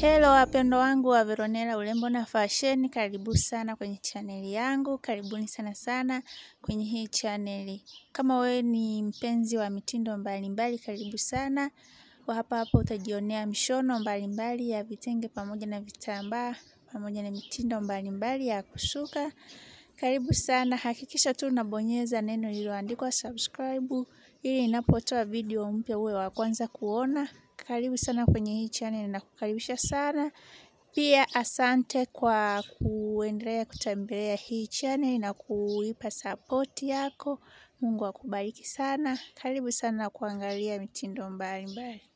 Hello wapendo wangu wa Veronella urembo na fashion, karibu sana kwenye chaneli yangu, karibuni sana sana kwenye hii chaneli. Kama wewe ni mpenzi wa mitindo mbalimbali mbali, karibu sana. Kwa hapa hapa utajionea mishono mbalimbali mbali ya vitenge pamoja na vitambaa pamoja na mitindo mbalimbali mbali ya kusuka. Karibu sana, hakikisha tu unabonyeza neno lililoandikwa subscribe ili ninapotoa video mpya uwe wa kwanza kuona. Karibu sana kwenye hii channel na kukaribisha sana pia. Asante kwa kuendelea kutembelea hii channel na kuipa support yako. Mungu akubariki sana. Karibu sana kuangalia mitindo mbalimbali.